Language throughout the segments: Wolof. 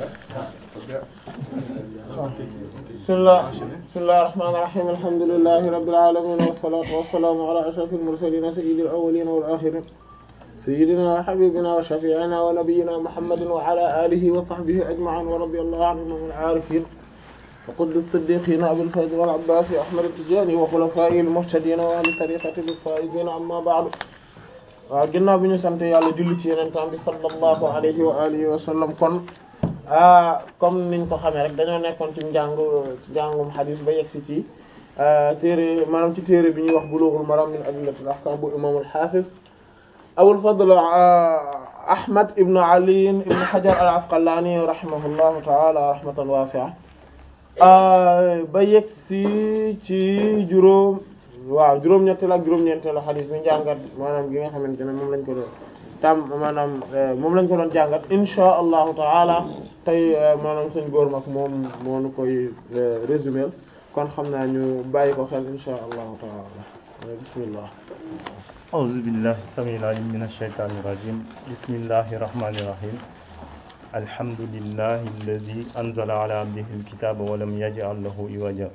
bismillah bismillahir rahmanir rahim alhamdulillahi rabbil alamin wassalatu wassalamu ala ashrafil mursalin sayyidil awwalin wal akhirin sayyidina wa habibina wa shafi'ina wa nabiyyina muhammadin wa ala alihi wa sahbihi ajma'in wa radiyallahu anhum al arifin wa qutb as-siddiqin abil fayd wal abbas ahmad at-tijani wa khulafaihi al-muhtadin wa ahli tariqatihi al-faizin amma ba'du waaw ginnaaw bi ñu sant yàlla julli ci yenentaan bi sallallahu alayhi wa alihi wa sallam kon ah comme niñ ko xamee rek dañoo nekkoon ci njàng njàngum xadis ba yegsi ci téere maanaam ci téere bi ñuy wax bulughul maram min adillatil ahkam bu imam al-hafiz abul fadl ahmad ibn ali ibn hajar al asqalani rahimahullahu taala rahmatan wasi'a ba yegsi ci juróom waaw juróom-ñetteel ak juróom-ñeenteelu xadis bi njàngat maanaam gi nga xamante ne moom lañ ko doon tam maanaam moom lañ ko doon jàngat insha allahu taala tey maanaam sëñ góor mag moom moo nu koy résumé kon xam naa ñu bàyyi ko xel insha allahu taala bismillah أعوذ بالله السميع العليم من الشيطان الرجيم بسم الله الرحمن الرحيم الحمد لله الذي أنزل على عبده الكتاب ولم يجعل له عوجا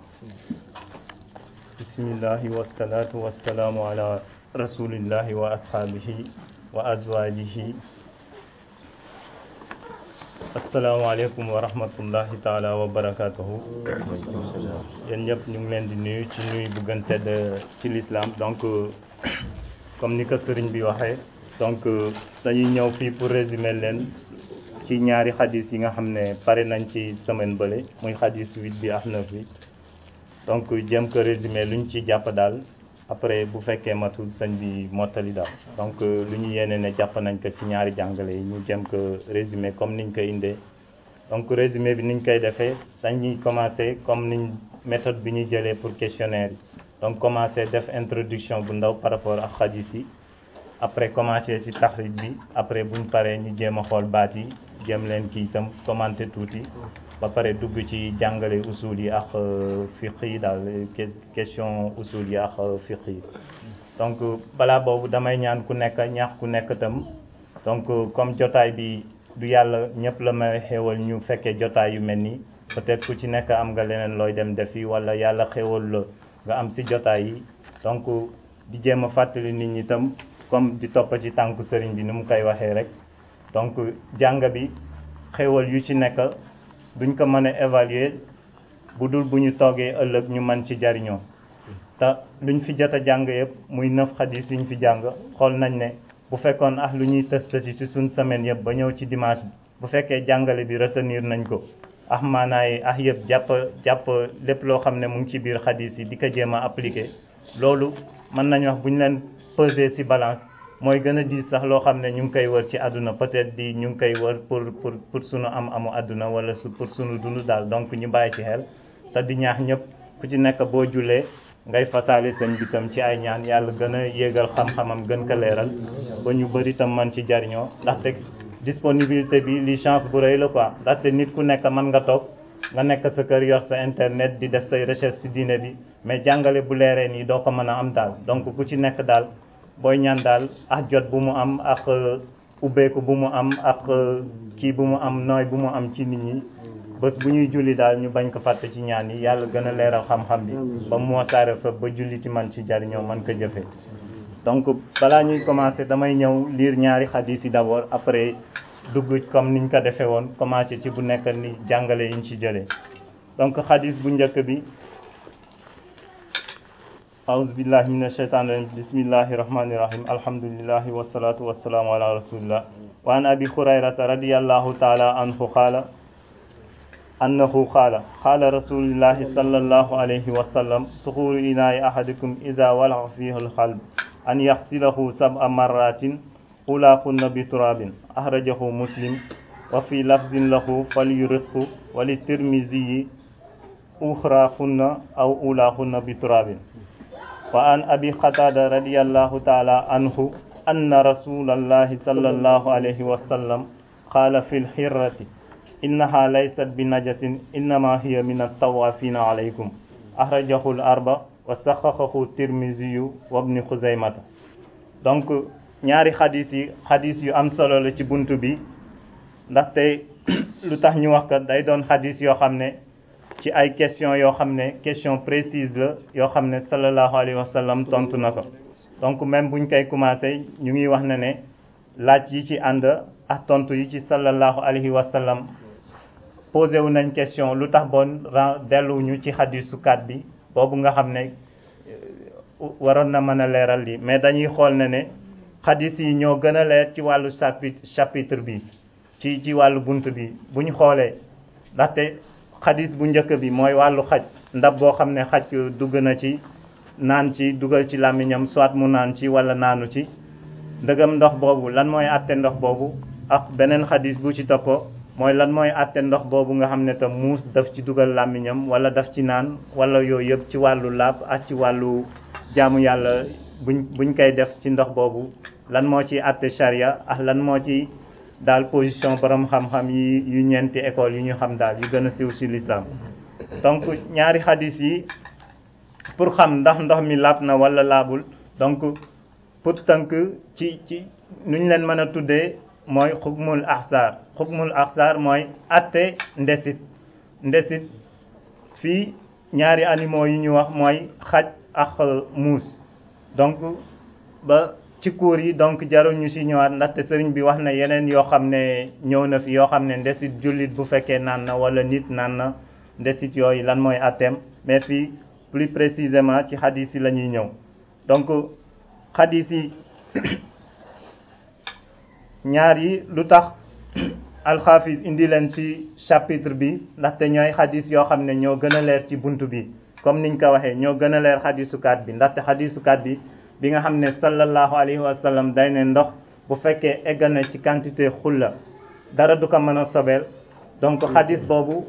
بسم الله والصلاة والسلام على رسول الله وأصحابه وأزواجه السلام عليكم ورحمة الله تعالى وبركاته yéen ñëpp ñu ngi leen di nuyu ci nuyu bu gën tedd ci l'islam donc comme ni ko sëriñ bi waxee donc dañuy ñëw fii pour résumer leen ci ñaari xadis yi nga xam ne pare nañ ci semaine bële muy xadis huit bi ak neuf bi donc jëm ko résumé lu ñu ci jàpp daal après bu fekkee matul sëñ bi mottali daal donc lu ñu yéene ne jàpp nañ ko ci ñaari jàngale yi ñu jëm ko résumé comme niñ ko indee donc résumé bi niñ koy defee dañuy commencer comme niñ méthode bi ñuy jëlee pour questionnaire yi donc commencer def introduction bu ndaw par rapport ak xadis yi après commencer ci taxrij bi après buñ paree ñu jéem a xool baat yi jéem leen kii itam commenter tuuti ba pare dugg ci jàngale usul yi ak fiqh yi daal question usul yi ak fiqh yi donc balaa boobu damay ñaan ku nekk ñaax ku nekk itam donc comme jotaay bi du yàlla ñëpp la may xéewal ñu fekkee jotaay yu mel nii peut-être ku ci nekk am nga leneen looy dem defi wala yàlla xéewal la nga am ci jotaay yi donc di jéem a fàttali nit ñi itam comme di topp ci tànku sëriñ bi ni mu koy waxee rek donc jàng bi xéewal yu ci nekk duñ ko mën a évaluer bu dul bu ñu toogee ëllëg ñu mën ci jariñoo te luñ fi jot a jàng yëpp muy neuf xadis yuñ fi jàng xool nañ ne bu fekkoon ah lu ñuy tës tësi ci suñ semaine yëpp ba ñëw ci dimanche bi bu fekkee jàngale bi retenir nañ ko ah maanaay ah yëpp jàpp jàpp lépp loo xam ne mu ngi ci biir xadis yi di ko jéem a appliquer loolu mën nañ wax bu ñu leen peser ci balance mooy gën a diis sax loo xam ne ñu ngi koy wër ci àdduna peut-être di ñu ngi koy wër pour pour pour sunu am amu àdduna wala su pour sunu dund daal donc ñu bàyyi ci xel te di ñaax ñëpp ku ci nekk boo julee ngay fasaale seen bitam ci ay ñaan yàlla gën a yéegal xam-xamam gën ko leeral ba ñu bëri tam man ci jariñoo ndaxte disponibilité bi li chance bu rëy la quoi ndaxte nit ku nekk mën nga toog nga nekk sa kër yor sa internet di def say recherche ci diine bi mais jàngale bu leeree nii doo ko mën a am daal donc ku ci nekk daal booy ñaan daal ak jot bu mu am ak ubbeeku bu mu am ak kii bu mu am nooy bu mu am ci nit ñi bés bu ñuy julli daal ñu bañ ko fàtte ci ñaan yi yàlla gën a leeral xam-xam bi ba mu wasaare fa ba julli ci man ci jariñoo man ko jëfe donc balaa ñuy commencer damay ñëw lire ñaari xadis yi d'abord après dugg comme niñ ko defee woon commencer ci bu nekk ni jàngale yiñ ci jëlee donc xadis bu njëkk bi أعوذ بالله من الشيطان الرجيم بسم الله الرحمن الرحيم الحمد لله والصلاة والسلام على رسول الله وعن أبي هريرة رضي الله تعالى عنه قال أنه قال قال رسول الله صلى الله عليه وسلم طهور إناء أحدكم إذا ولغ فيه القلب أن يغسله سبع مرات أولاهن بتراب أخرجه مسلم وفي لفظ له فليرقه وللترمذي أخراهن أو أولاهن بتراب وعن أبي قتادة رضي الله تعالى عنه أن رسول الله صلى الله عليه وسلم قال في الحرة إنها ليست بنجس إنما هي من الطوافين عليكم أخرجه الأربع وصححه الترمذي وابن خزيمة donc ñaari xadis yi xadis yu am solo la ci buntu bi ndaxte lu tax ñu wax ko day doon xadis yoo xam ne ci ay question yoo xam ne question précise la yoo xam ne sallallahu alayhi wa sallam tontu na ko donc même buñ koy commencé ñu ngi wax ne ne laaj yi ci ànd ak tontu yi ci sallallahu alayhi wa sallam posé wu nañ question lu tax bon ren delluwuñu ci xadisu kat bi boobu nga xam ne waroon na mën a leeral lii mais dañuy xool ne ne xadis yi ñoo gën a leer ci wàllu chapitre chapitre bi ci ci wàllu bunt bi bu ñu xoolee ndaxte xadis bu njëkk bi mooy wàllu xaj ndab boo xam ne xaj dugg na ci naan ci dugal ci làmmiñam soit mu naan ci wala naanu ci ndëgam ndox boobu lan mooy àtte ndox boobu ak beneen xadis bu ci toppoo mooy lan mooy àtte ndox boobu nga xam ne te muus daf ci dugal làmmiñam wala daf ci naan wala yooyu yëpp ci wàllu laab ak ci wàllu jaamu yàlla buñ buñ koy def ci ndox boobu lan moo ci àtte charia ak lan moo ci daal position borom xam-xam yi yu ñeenti école yi ñu xam daal yu gën a siiw ci l'islam donc ñaari xadis yi pour xam ndax ndox mi laab na wala laabul donc pour tënk ci ci nuñ leen mën a tuddee mooy xukmul axsaar xukmul axsaar mooy atte ndesit ndesit fii ñaari animaux yi ñu wax mooy xaj ak muus donc ba ci cours yi donc jarul ñu ci ñëwaat ndaxte sëriñ bi wax na yeneen yoo xam ne ñëw na fi yoo xam ne ndesit jullit bu fekkee naan na wala nit naan na ndesit yooyu lan mooy atteem mais fii plus précisément ci xadis yi la ñuy ñëw donc xadis yi ñaar yi lu tax alxaafis indi leen ci chapitre bi ndaxte ñooy xadis yoo xam ne ñoo gën a leer ci bunt bi comme niñ ko waxee ñoo gën a leer xadisukaat bi ndaxte xadisukaat bi bi nga xam ne sallallahu alayhi wa sallam day ne ndox bu fekkee egg na ci quantité xulla dara du ko mën a sobeel donc xadis boobu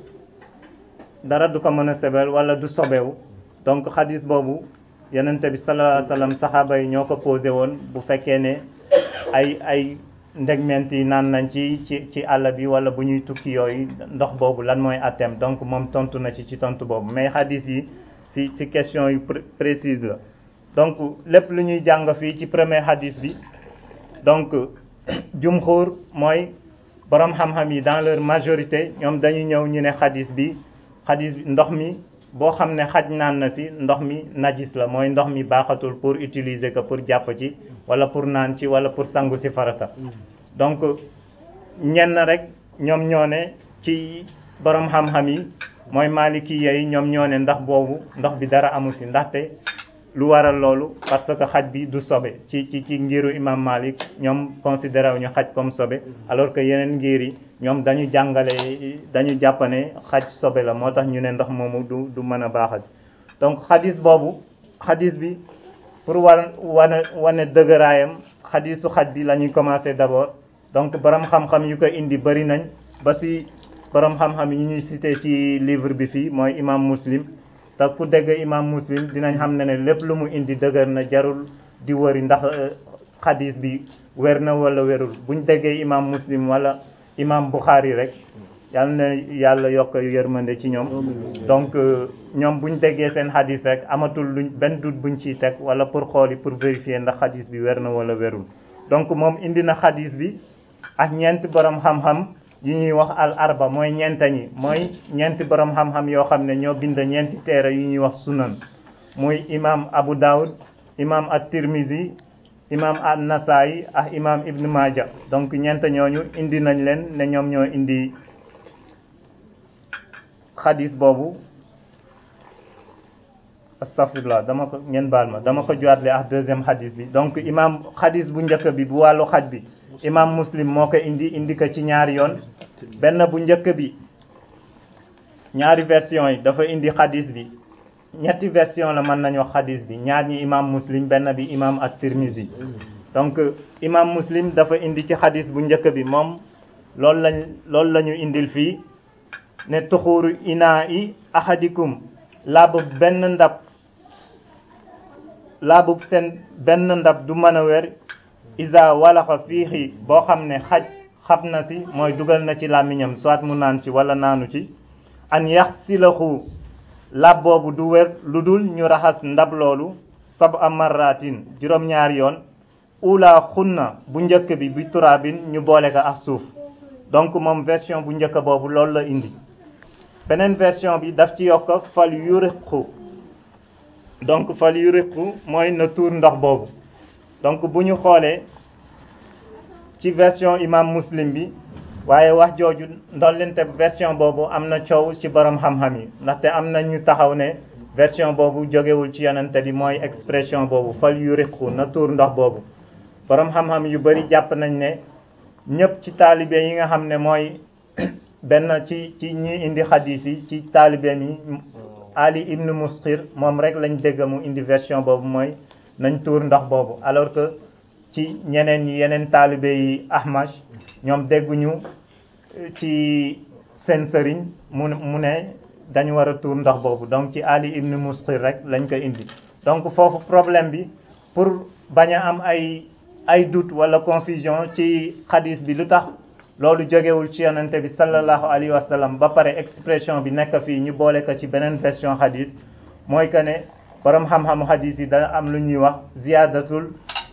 dara du ko mën a sobeel wala du sobewu donc xadis boobu yonente bi sallallahu alayhi wa sallam saxaaba yi ñoo ko posé woon bu fekkee ne ay ay ndegment yi naan nañ ci ci ci àll bi wala bu ñuy tukki yooyu ndox boobu lan mooy atteem donc moom tontu na ci ci tontu boobu mais xadis yi si si question yu précise la donc lépp lu ñuy jàng fii ci premier hadith bi donc jumhur mooy borom xam-xam yi dans leur majorité ñoom dañuy ñëw ñu ne hadith bi hadith bi ndox mi boo xam ne xaj naan na si ndox mi najis la mooy ndox mi baaxatul pour utiliser ko pour jàpp ci wala pour naan ci wala pour sangu si farata donc ñenn rek ñoom ñoo ne ci borom xam-xam yi mooy maliki yi ñoom ñoo ne ndax boobu ndox bi dara amu si ndaxte lu waral loolu parce que xaj bi du sobe ci ci ci ngiru imam Malik ñoom considéré wu ñu xaj comme sobe alors que yeneen ngir yi ñoom dañu jàngale dañu jàpp ne xaj sobe la moo tax ñu ne ndox moomu du du mën a baaxal donc xadis boobu xadis bi pour war wane wane dëgëraayam xadisu xaj bi la ñuy commencé d'abord donc borom xam-xam yu ko indi bëri nañ ba si borom xam-xam yi ñuy cité ci livre bi fii mooy imam Muslim te ku dégg imam muslim dinañ xam ne ne lépp lu mu indi dëgër na jarul di wëri ndax xadis bi wér na wala wérul buñ déggee imam muslim wala imam buxaari rek yal na yàlla yokk yërmande ci ñoom donc ñoom buñ déggee seen xadis rek amatul luñ benn dut buñ ciy teg wala pour xooli pour vérifier ndax xadis bi wér na wala wérul donc moom indi na xadis bi ak ñeenti borom xam-xam yi ñuy wax al arba mooy ñeenta ñi mooy ñeenti borom xam-xam yoo xam ne ñoo bind ñeenti téere yu ñuy wax sunan muy imam abu daawud imam at-tirmizi imam an-nasaayi ak imam ibn maaja donc ñeent ñooñu indi nañ leen ne ñoom ñoo indi xadis boobu astafirullah dama ko ngeen baal ma dama ko joatle ak deuxième xadis bi donc imam xadis bu njëkk bi bu wàllu xaj bi imam muslim moo ko indi indi ko ci ñaari yoon benn bu njëkk bi ñaari version yi dafa indi xadis bi ñetti version la mën nañu wax xadis bi ñaar ñi imam muslim benn bi imam at-tirmizi donc imam muslim dafa indi ci xadis bu njëkk bi moom loolu lañ loolu la ñu indil fii ne tuxuuru inaa i ahadikum laabu benn ndab laabu seen benn ndab du mën a wér isa walaxa fiixi boo xam ne xaj xab na si mooy dugal na ci làmmiñam soit mu naan ci wala naanu ci an yax silaxu lab boobu du wér lu dul ñu raxas ndab loolu sab a marratin juróom-ñaari yoon ula xunna bu njëkk bi bi turaabin ñu boole ko ak suuf donc moom version bu njëkk boobu loolu la indi beneen version bi daf ci yokk fal yuriqu donc fal yuriqu mooy na tuur ndox boobu donc bu ñu xoolee ci version imam muslim bi waaye wax jooju ndollente version boobu am na coow ci borom xam-xam yi ndaxte am na ñu taxaw ne version boobu jógewul ci yonente bi mooy expression boobu fal yuriqu na tuur ndox boobu borom xam-xam yu bari jàpp nañ ne ñëpp ci taalibe yi nga xam ne mooy benn ci ci ñi indi xadis yi ci taalibe mi Ali ibn Musqir moom rek lañ dégg mu indi version boobu mooy nañ tuur ndox boobu alors que ci ñeneen ñi yeneen taalibe yi Ahmad ñoom dégguñu ci seen sëriñ mu mu ne dañu war a tuur ndox boobu donc ci Ali ibn Musqir rek lañ ko indi donc foofu problème bi pour bañ a am ay ay doute wala confusion ci xadis bi lu tax loolu jógewul ci yonente bi sallallahu alayhi wa sallam ba pare expression bi nekk fii ñu boole ko ci beneen version xadis mooy que ne borom xam-xamu xadis yi dana am lu ñuy wax ziyadatul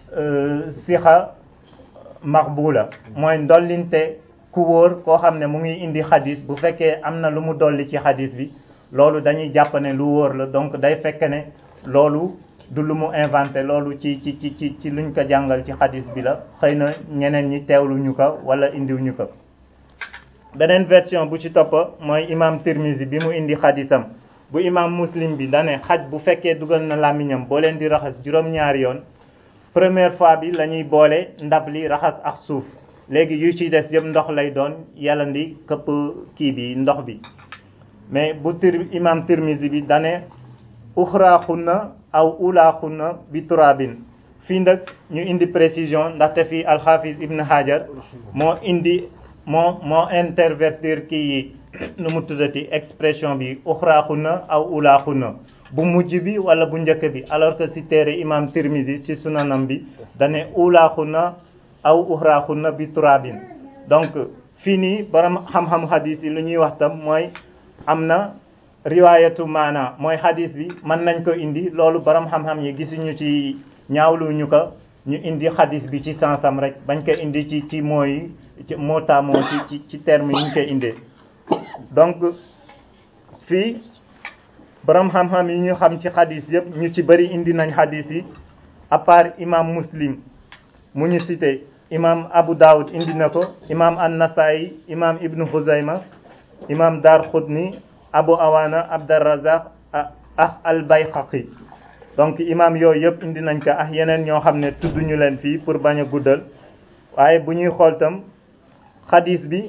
sixa maqbula mooy ndollinte ku wóor koo xam ne mu ngi indi xadis bu fekkee am na lu mu dolli ci xadis bi loolu dañuy jàpp ne lu wóor la donc day fekk ne loolu du lu mu inventé loolu ci ci ci ci ci luñ ko jàngal ci xadis bi la xëy na ñeneen ñi teewlu ñu ko wala indiw ñu ko beneen version bu ci topp mooy imam Tirmizi bi mu indi xadisam bu imam muslim bi dane xaj bu fekkee dugal na làmmiñam boo leen di raxas juróom-ñaari yoon première fois bi la ñuy boole ndab li raxas ak suuf léegi yu ci des yëpp ndox lay doon yàllandi këpp kii bi ndox bi mais bu tir imam Tirmizi bi dane uxraaxunna aw ulaaxunna bi turabin fii nag ñu indi précision ndaxte fii alxaafis ibn hajar moo indi moo moo intervertir kii yi nu mu tuddati expression bi uxraaxunna aw ulaaxunna bu mujj bi wala bu njëkk bi alors que si téere imam tirmisi si sunanam bi dane ulaaxunna aw uxraaxunna bi turabin donc fii nii borom xam-xam hadis yi lu ñuy wax tam mooy am na riwaayatu maana mooy hadis bi mën nañ ko indi loolu borom xam-xam yi gisuñu ci ñaawlu ñu ko ñu indi hadis bi ci sansam rek bañ ko indi ci ci mooy ci mootamoo ci ci ci terme yi ñu koy indee donc fii borom xam-xam yi ñu xam ci hadis yëpp ñu ci bëri indi nañ hadis yi à part imam muslim mu ñu cité imam abu dawud indi na ko imam an-nasaayi imam ibnu huzayma imam dar xudni abu awana abdarrazaq ah al bayhaqi donc imam yooyu yëpp indi nañ ko ak yeneen ñoo xam ne tudd ñu leen fii pour bañ a guddal waaye bu ñuy xool tam xadis bi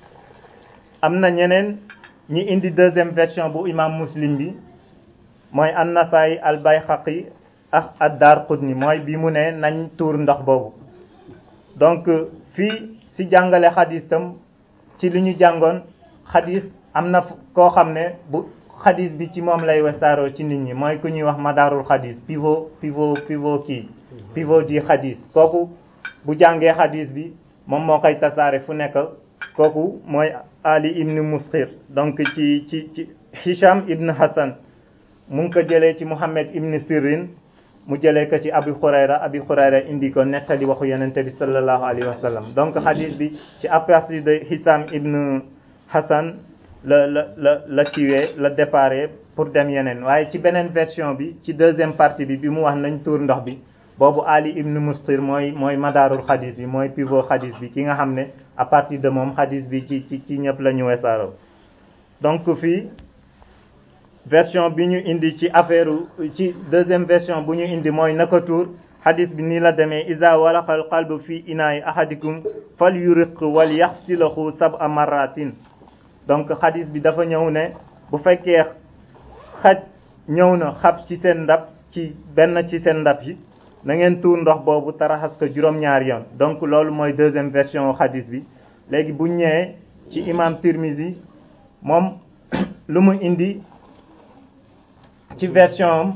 am na ñeneen ñi indi deuxième version bu imam muslim bi mooy an-nasaayi al bayhaqi ak ad-dar qutni mooy bi mu ne nañ tuur ndox boobu donc fii si jàngale xadis tam ci li ñu jàngoon xadis am na koo xam ne bu xadis bi ci moom lay wesaaroo ci nit ñi mooy ku ñuy wax madaarul xadis pivot pivot pivot kii pivot di xadis kooku bu jàngee xadis bi moom moo koy tasaare fu nekk kooku mooy Ali ibn Musqir donc ci ci ci Hisham ibn Hassan mu ngi ko jëlee ci Muhammad ibn Sirin mu jëlee ko ci Abi Hurayra Abi Hurayra indi ko nettali waxu Yonente bi sallallahu alayhi wa sallam donc xadis bi ci à partir de Hisham ibn Hassan la la la la kiiwee la déparé pour dem yeneen waaye ci beneen version bi ci deuxième partie bi bi mu wax nañ tuur ndox bi boobu Ali ibn Mustir mooy mooy madaarul xadis bi mooy pivot xadis bi ki nga xam ne à partir de moom xadis bi ci ci ci ñëpp la ñu wesaaroo donc fii version bi ñu indi ci affaire ci deuxième version bu ñu indi mooy naka tuur xadis bi nii la demee isa walaxal qalbu fi inaay ahadikum fal yuriq wal yaxsilahu sab'a marratin donc xadis bi dafa ñëw ne bu fekkee xaj ñëw na xab ci seen ndab ci benn ci seen ndab yi na ngeen tuur ndox boobu taraxas ko juróom-ñaari yoon donc loolu mooy deuxième version xadis bi léegi bu ñëwee ci imam Tirmizi moom lu mu indi ci version am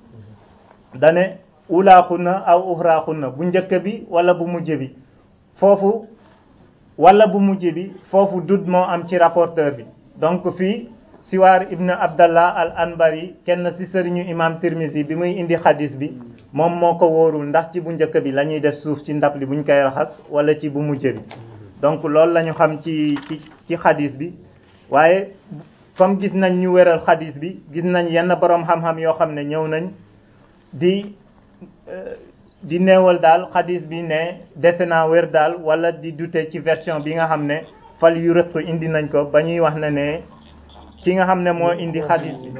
dane ulaaxunna aw uxraaxunna bu njëkk bi wala bu mujj bi foofu wala bu mujj bi foofu dud moo am ci rapporteur bi donc fii siwaar ibn abdallah al anbari kenn ci sëriñu imam tirmisi bi muy indi xadis bi moom moo ko wóorul ndax ci bu njëkk bi la ñuy def suuf ci ndab li buñ koy raxas wala ci bu mujj bi donc loolu la ñu xam ci ci ci xadis bi waaye comme gis nañ ñu wéral xadis bi gis nañ yenn boroom xam-xam yoo xam ne ñëw nañ di di neewal daal xadis bi ne dese naa wér daal wala di dute ci version bi nga xam ne fal yu rëq indi nañ ko ba ñuy wax ne ne ki nga xam ne moo indi xadis bi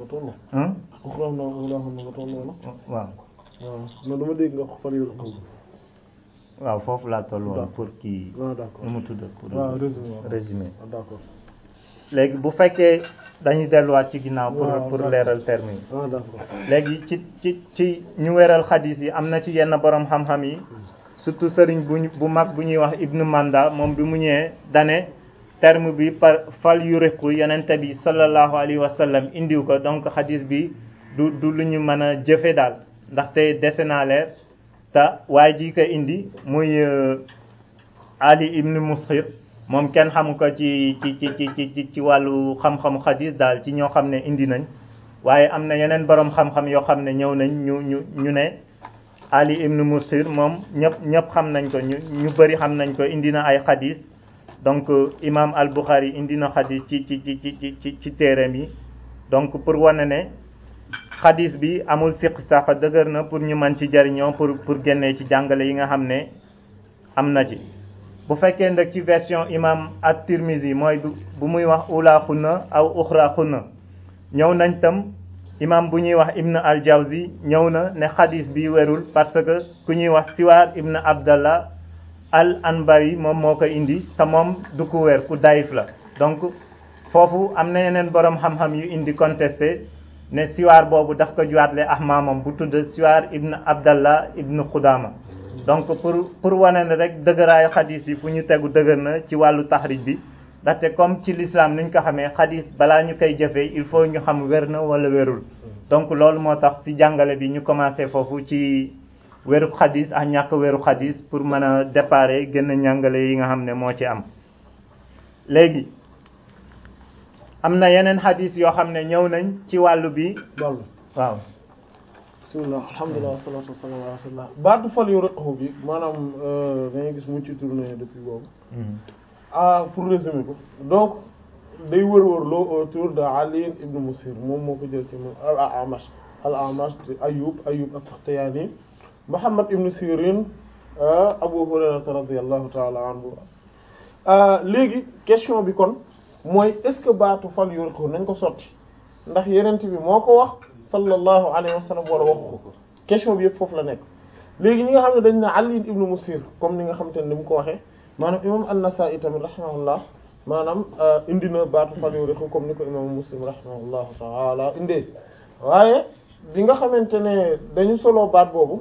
waaw waaw non dama dégg nga wax fal yu rëq waaw foofu laa toll woon pour kii ah d'accord nu mu tudd pour waaw résumé résumé ah d'accord léegi bu fekkee dañuy delluwaat ci ginnaaw pour waaw, pour d'accord. leeral terme yi ah d'accord léegi ci ci ci ñu weral xadis yi am na ci yenn borom xam-xam yi surtout sëriñ bu ñu- bu mag bu ñuy wax ibnu manda moom bi mu ñëwee dane terme bi par fal yuriqu yonente bi sallallahu alayhi wa sallam indiw ko donc xadis bi du du lu ñu mën a jëfe daal ndaxte dese naa leer te waaye ji ko indi muy euh, ali ibnu musxir moom kenn xamu ko ci ci ci ci ci ci wàllu xam-xamu xadis daal ci ñoo xam ne indi nañ waaye am na yeneen borom xam-xam yoo xam ne ñëw nañ ñu ñu ñu ne Ali ibn Musir moom ñëpp ñëpp xam nañ ko ñu ñu bëri xam nañ ko indi na ay xadis donc imam al Bukhari indi na xadis ci ci ci ci ci ci téereem yi donc pour wane ne xadis bi amul siq saxa dëgër na pour ñu mën ci jariñoo pour pour génnee ci jàngale yi nga xam ne am na ci bu fekkee nag ci version imam at-Tirmizi mooy bu bu muy wax ula xunna aw uxra xunna ñëw nañ tam imam bu ñuy wax ibn al jawzi ñëw na ne xadis bi werul parce que ku ñuy wax siwaar ibn abdallah al anbari moom moo ko indi te moom du ku weer ku dayif la donc foofu am na yeneen borom xam-xam yu indi contesté ne siwaar boobu daf ko juwaatle ak maamam bu tudd siwaar ibn abdallah ibn xudama donc pour pour wane ne rek dëgëraayu xadis yi fu ñu tegu dëgër na ci wàllu taxrij bi ndaxte comme ci l'islam niñ ko xamee xadis balaa ñu koy jëfee il faut ñu xam wér na wala wérul donc loolu moo tax ci jàngale bi ñu commencé foofu ci wéru xadis ak ñàkk wéru xadis pour mën a déparer gën a njàngale yi nga xam ne moo ci am léegi am na yeneen xadis yoo xam ne ñëw nañ ci wàllu bi bal waaw bismillah alhamdulilah wasalaatu wasalaam ala rasulillah baatu fal yu rëqu bi maanaam dañuy gis mu ci tourné depuis boobu ah pour résumer ko donc day wër-wër loo autour de Ali ibn Musir moom moo ko jël ci moom al Amash al Amash di Ayyub Ayyub as-Sakhtiyani Muhammad ibn Sirin Abu Hurayrata radiyallahu ta'ala anhu léegi question bi kon mooy est-ce que baatu fal yu rëqu nañ ko sotti ndax yenent bi moo ko wax sallallahu alayhi wa sallam wala waxu ko question bi yëpp foofu la nekk léegi ñi nga xam ne dañ ne Ali ibn Musir comme ni nga xam te ne ni mu ko waxee maanaam imam an-Nasa'i tamit rahimahullah maanaam indi na baatu fal yu rëqu comme ni ko imam Muslim rahimahullahu ta'ala indee waaye bi nga xamante ne dañu solo baat boobu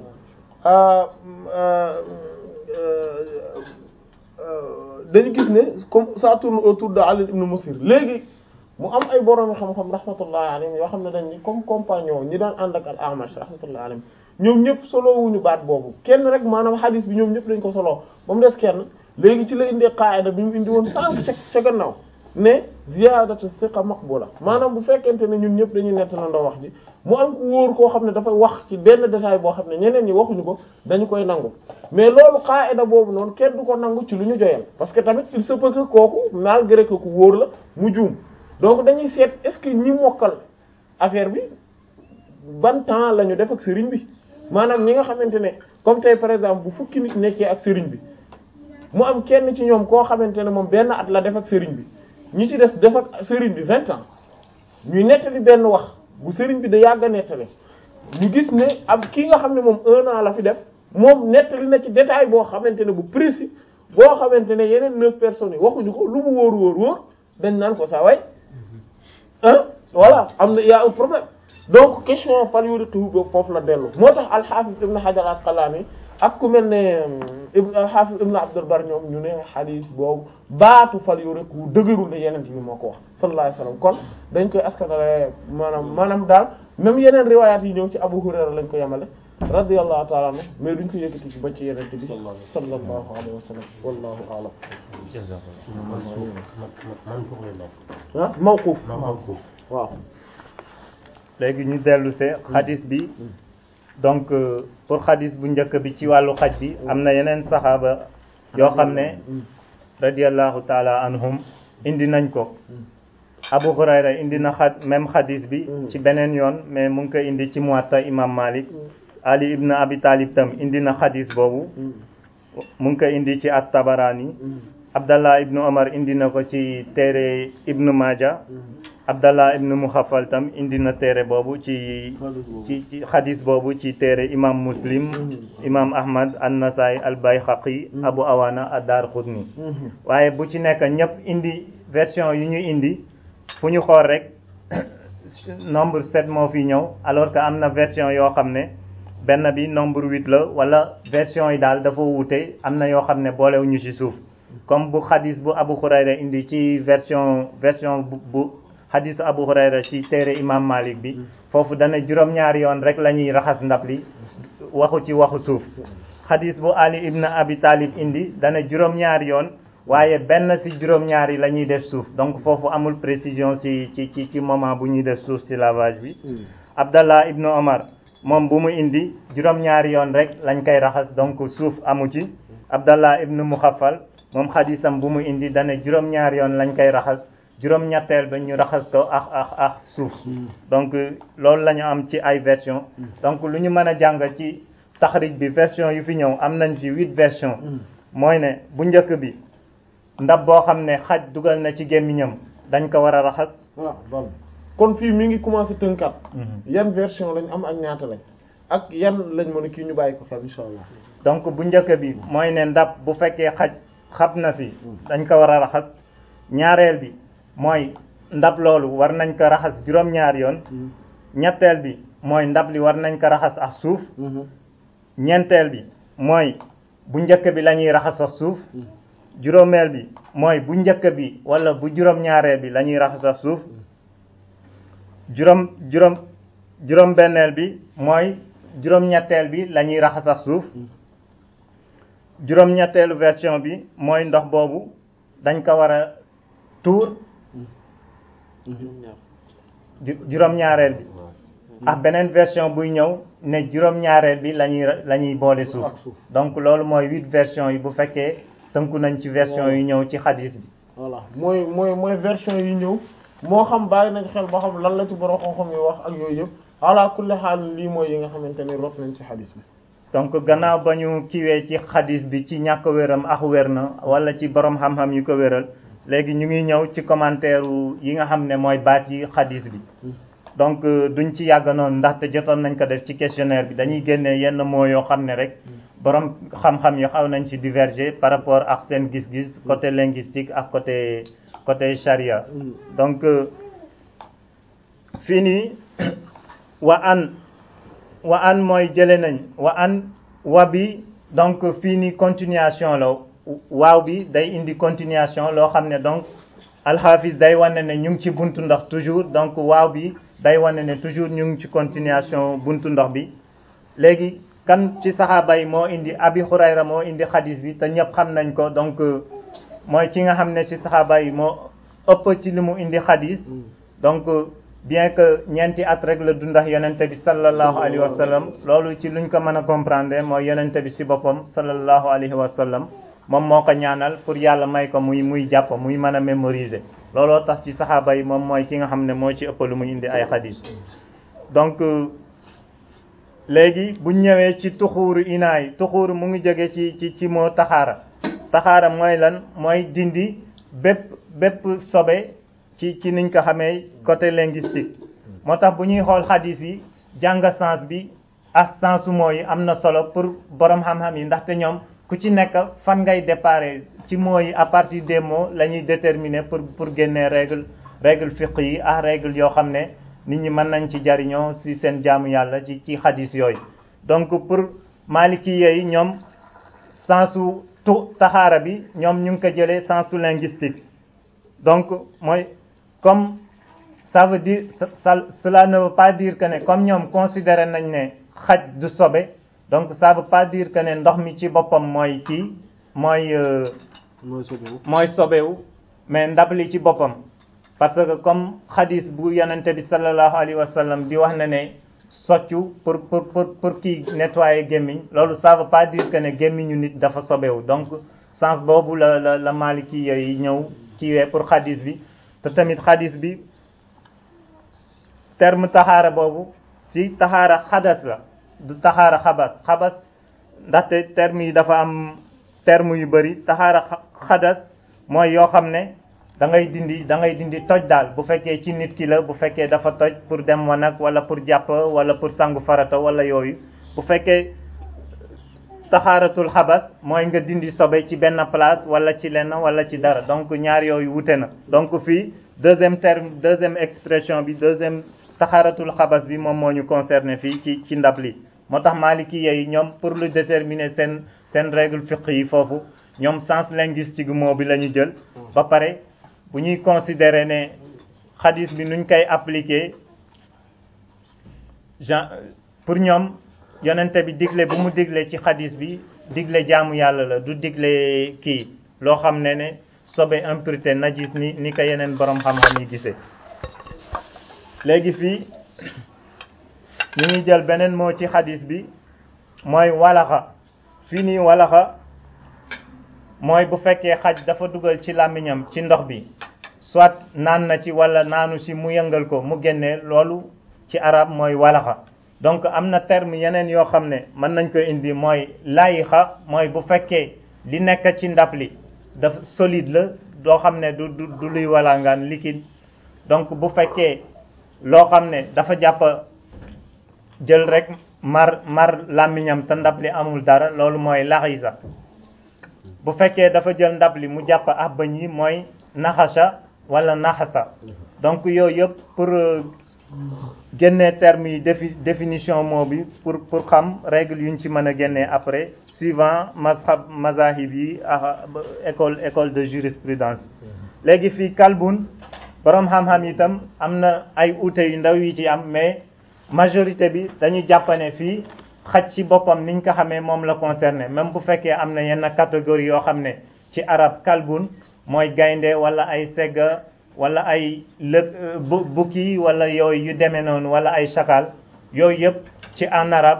dañu gis ne comme ça tourne autour de Ali ibn Musir léegi mu am ay borom xam-xam rahmatullahi alayhim yoo xam ne dañ ni comme compagnon ñi daan ànd ak al Amash rahmatullahi alayhim ñoom ñëpp solo wuñu baat boobu kenn rek maanaam hadis bi ñoom ñëpp dañ ko solo ba mu des kenn léegi ci la indee qaida bi mu indi woon sànq ca ca gannaaw ne ziyadatu thiqa maqbula maanaam bu fekkente ne ñun ñëpp dañuy nettalandoo wax ji mu am ku wóor koo xam ne dafay wax ci benn détail boo xam ne ñeneen ñi waxuñu ko dañu koy nangu mais loolu qaida boobu noonu kenn du ko nangu ci lu ñu joyal parce que tamit il se peut que kooku malgré que ku wóor la mu juum donc dañuy seet est-ce que ñi mokkal affaire bi ban temps la ñu def ak sëriñ bi maanaam ñi nga xamante ne comme tey par exemple bu fukki nit nekkee ak sëriñ bi mu am kenn ci ñoom koo xamante ne moom benn at la def ak sëriñ bi ñi ci des def ak sëriñ bi vingt ans ñuy nettali benn wax bu sëriñ bi da yàgg a nettali ñu gis ne ab kii nga xam ne moom un an la fi def moom nettali na ci détail boo xamante ne bu précis boo xamante ne yeneen neuf personnes yi waxuñu ko lu mu wóor wóor wóor dañ naan ko saa way ah voilà am na y a un problème donc question fal yuriqu boobu foofu la dellu moo tax al-Hafiz ibn Hajar al-Asqalani ak ku mel ne ibn al-Hafiz ibn Abdul Bar ñoom ñu ne xadiis boobu baatu fal yuriqu dëgërul ne yeneen bi moo ko wax sallallahu alayhi wasallam kon dañ koy askanale maanaam maanaam daal même yeneen riwaayaat yi ñëw ci Abu Hurayra lañ ko yemale radiyallahu ta'ala anhu mais duñ ko yëkkati ci ba ci yeneen bi sallallahu alayhi wasallam wallahu a'lam ah mawquf waaw léegi ñu dellu see xadis bi donc pour xadis bu njëkk bi ci wàllu xaj bi am na yeneen saxaaba yoo xam ne radiallahu taala anhum indi nañ ko Abu Hurayra indi na xad même xadis bi ci beneen yoon mais mu ngi ko indi ci Muwatta imam Malik Ali ibn Abi Talib tam indi na xadis boobu mu ngi ko indi ci at-Tabarani Abdallah ibn Omar indi na ko ci téere Ibn Maja Abdallah ibn Muxafal tam indi na téere boobu ci ci ci xadis boobu ci téere imam Muslim imam Ahmad an-Nasai al-Bayhaqi Abu Awana ad-Darqutni waaye bu ci nekk ñëpp indi version yu ñu indi fu ñu xool rek nombre sept moo fi ñëw alors que am na version yoo xam ne benn bi nombre huit la wala version yi daal dafa wuute am na yoo xam ne boolewuñu ci suuf comme bu xadis bu Abu Hurayra indi ci version version bu bu xadisu Abu Hurayra ci téere imam Malik bi foofu dana juróom-ñaari yoon rek la ñuy raxas ndab li waxu ci waxu suuf xadis bu Ali ibn Abi Talib indi dana juróom-ñaari yoon waaye benn ci juróom-ñaari la ñuy def suuf donc foofu amul précision ci ci ci ci moment bu ñuy def suuf ci lavage bi Abdallah ibn Omar moom bu mu indi juróom-ñaari yoon rek lañ koy raxas donc suuf amu ci Abdallah ibn Muxafal moom xadisam bu mu indi dana juróom-ñaari yoon lañ koy raxas juróom-ñetteel ba ñu raxas ko ak ak ak suuf donc loolu la ñu am ci ay version donc lu ñu mën a jàng ci taxrij bi version yu fi ñëw am nañ fi huit version mooy ne bu njëkk bi ndab boo xam ne xaj dugal na ci gémmiñam dañ ko war a raxas waaw bon kon fii mi ngi commencé tënkat yan version lañ am ak ñaata lañ ak yan lañ mën a kii ñu bàyyi ko xel insha allah donc bu njëkk bi mooy ne ndab bu fekkee xaj xab na si dañ ko war a raxas ñaareel bi mooy ndab loolu war nañ ko raxas juróom-ñaar yoon ñetteel bi mooy ndab li war nañ ko raxas ak suuf ñeenteel bi mooy bu njëkk bi la ñuy raxas ak suuf juróomeel bi mooy bu njëkk bi wala bu juróom-ñaareel bi la ñuy raxas ak suuf juróom juróom juróom-benneel bi mooy juróom-ñetteel bi la ñuy raxas ak suuf juróom-ñetteelu version bi mooy ndox boobu dañ ko war a tuur juróom-ñaareel bi ak beneen version buy ñëw ne juróom-ñaareel bi la ñuy la ñuy boole suuf donc loolu mooy huit version yi bu fekkee tënku nañ ci version yu ñëw ci xadis bi voilà mooy mooy mooy version yi ñëw moo xam bàyyi nañ xel ba xam lan la ci borom xam-xam yi wax ak yooyu yëpp ala kulli xaal lii mooy yi nga xamante ni rot nañ ci xadis bi donc gannaaw ba ñu kiwee ci xadis bi ci ñàkk wéram ak wér na wala ci borom xam-xam yu ko wéral léegi ñu ngi ñëw ci commentaire yi nga xam ne mooy baat yi xadis bi donc duñ ci yàgg noonu ndaxte jotoon nañ ko def ci questionnaire bi dañuy génnee yenn mots yoo xam ne rek borom xam-xam yi xaw nañ ci diverger par rapport ak seen gis-gis côté linguistique ak côté côté charia donc fii nii wa an wa an mooy jële nañ wa an wa bi donc fii nii continuation la waaw bi day indi continuation loo xam ne donc alxaafis day wane ne ñu ngi ci buntu ndox toujours donc waaw bi day wane ne toujours ñu ngi ci continuation buntu ndox bi léegi kan ci saxaaba yi moo indi abi xurayra moo indi xadis bi te ñëpp xam nañ ko donc mooy ki nga xam ne ci saxaaba yi moo ëpp ci li mu indi xadis donc bien que ñeenti at rek la dundax yonente bi sallallahu alayhi wa sallam loolu ci luñ ko mën a comprendre mooy yonente bi ci boppam sallallahu alayhi wa sallam moom moo ko ñaanal pour yàlla may ko muy muy jàpp muy mën a mémoriser looloo tax ci saxaaba yi moom mooy ki nga xam ne moo ci ëpp lu mu indi ay xadis donc léegi bu ñëwee ci tuxuuru inaay tuxuuru mu ngi jóge ci ci ci moo taxaara taxaara mooy lan mooy dindi bépp bépp sobe ci ci niñ ko xamee côté linguistique moo tax bu ñuy xool xadis yi jàng sens bi ak sensu moo yi am na solo pour borom xam-xam yi ndaxte ñoom ku ci nekk fan ngay déparé ci mots yi à partir des mots la ñuy déterminer pour pour génnee règle règle fiqh yi ak règle yoo xam ne nit ñi mën nañ ci jariñoo ci seen jaamu yàlla ci ci xadis yooyu donc pour maliki yi ñoom sensu tu taxaara bi ñoom ñu ngi ko jëlee sensu linguistique donc mooy comme ça veut dire ça cela ne veut pas dire que ne comme ñoom considéré nañ ne xaj du sobe donc ça veut pas dire que ne ndox mi ci boppam mooy kii mooy mooy sobewu mais ndab li ci boppam parce que comme xadis bu yonente bi sallallahu alayhi wa sallam di wax na ne soccu pour pour pour pour kii nettoyer gémmiñ loolu ça veut pas dire que ne gémmiñu nit dafa sobewu donc sens boobu la la la maliki yi ñëw kiiwee pour xadis bi te tamit xadis bi terme taxaara boobu ci taxaara xadas la du taxaara xabas xabas ndaxte terme yi dafa am terme yu bëri taxaara xadas mooy yoo xam ne da ngay dindi da ngay dindi toj daal bu fekkee ci nit ki la bu fekkee dafa toj pour dem wanag wala pour jàpp wala pour sangu farata wala yooyu bu fekkee taxaaratul xabas mooy nga dindi sobe ci benn place wala ci lenn wala ci dara donc ñaar yooyu wute na donc fii deuxième terme deuxième expression bi deuxième taxaaratul xabas bi moom moo ñu concerné fii ci ci ndab li moo tax maliki yi ñoom pour lu déterminer seen seen règle fiqh yi foofu ñoom sens linguistique mot bi la ñu jël ba pare bu ñuy considérer ne xadis bi nuñ koy appliquer gen pour ñoom yonente bi digle bu mu digle ci xadis bi digle jaamu yàlla la du digle kii loo xam ne ne sobe impureté najis ni ni ko yeneen borom xam-xam yi gisee léegi fii ñu ngi jël beneen moo ci xadis bi mooy walaxa fii nii walaxa mooy bu fekkee xaj dafa dugal ci làmmiñam ci ndox bi soit naan na ci wala naanu ci mu yëngal ko mu génnee loolu ci arab mooy walaxa donc am na terme yeneen yoo xam ne mën nañ ko indi mooy layixa mooy bu fekkee li nekk ci ndab li dafa solide la doo xam ne du du du luy walangaan liquide donc bu fekkee loo xam ne dafa jàpp jël rek mar mar làmmiñam te ndab li amul dara loolu mooy laxisa bu fekkee dafa jël ndab li mu jàpp ab bëñ yi mooy naxasa wala naxasa donc yooyu yëpp pour génnee termes yi défi définition mot bi pour pour xam règle yu ñu ci mën a génnee après suivant mazhab mazahib yi ak école école de jurisprudence léegi fii kalbun borom xam-xam itam am na ay ute yu ndaw yi ci am mais majorité bi dañu jàppane fii xaj ci boppam niñ ko xamee moom la concerné même bu fekkee am na yenn catégorie yoo xam ne ci arab kalbun mooy gaynde wala ay segga wala ay lë bu bukki wala yooyu yu demee noonu wala ay chakal yooyu yëpp ci en arabe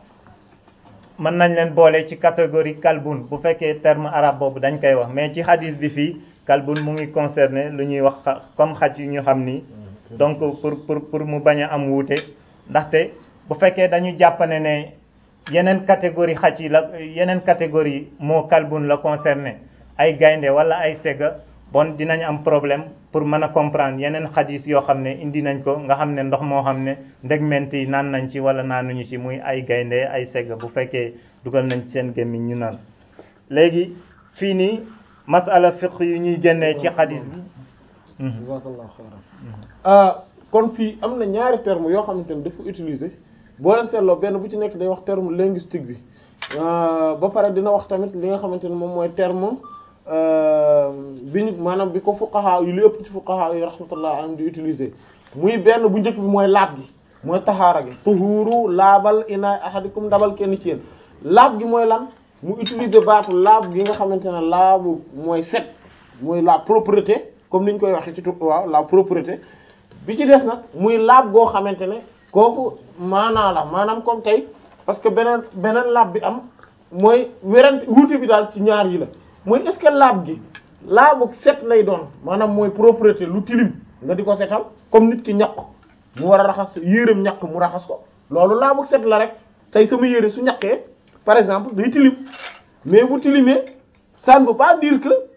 mën nañ leen boole ci catégorie kalbun bu fekkee terme arabe boobu dañ koy wax mais ci hadis bi fii kalbun mu ngi concerné lu ñuy wax comme xaj yu ñu xam nii donc pour pour pour mu bañ a am wuute ndaxte bu fekkee dañu jàppane ne yeneen catégorie xaj yi la yeneen catégorie moo kalbun la concerné ay gaynde wala ay sega bon dinañ am problème pour mën a comprendre yeneen xadis yoo xam ne indi nañ ko nga xam ne ndox moo xam ne ndegment yi naan nañ ci wala naanuñu ci muy ay gaynde ay segg bu fekkee dugal nañ ci seen gémmiñ ñu naan léegi fii nii masala fiq yu ñuy génnee ci xadis bi jazakallahu xayran kon fii am na ñaari terme yoo xamante ne dafa utiliser boo leen seetloo benn bu ci nekk day wax terme linguistique bi ba pare dina wax tamit li nga xamante ne moom mooy terme bi ñu maanaam bi ko fuqaha yu li ëpp ci fuqaha yi rahmatullah alayhim di utiliser muy benn bu njëkk bi mooy laab gi mooy taxaara gi tuhuru laabal inaay ahadikum ndabal kenn ci yéen laab gi mooy lan mu utiliser baatu laab gi nga xamante ne laabu mooy set mooy la propreté comme ni ñu koy waxee ci tu waaw la propreté bi ci des nag muy laab goo xamante ne kooku maanaa la maanaam comme tey parce que beneen beneen laab bi am mooy werante wuute bi daal ci ñaar yi la mooy est-ce que laab gi laabu set lay doon maanaam mooy propreté lu tilim nga di ko setal comme nit ki ñaq mu war a raxas yéreem ñaq mu raxas ko loolu laabu set la rek tey sama yére su ñaqee par exemple day tilim mais bu tilimee ça ne veut pas dire que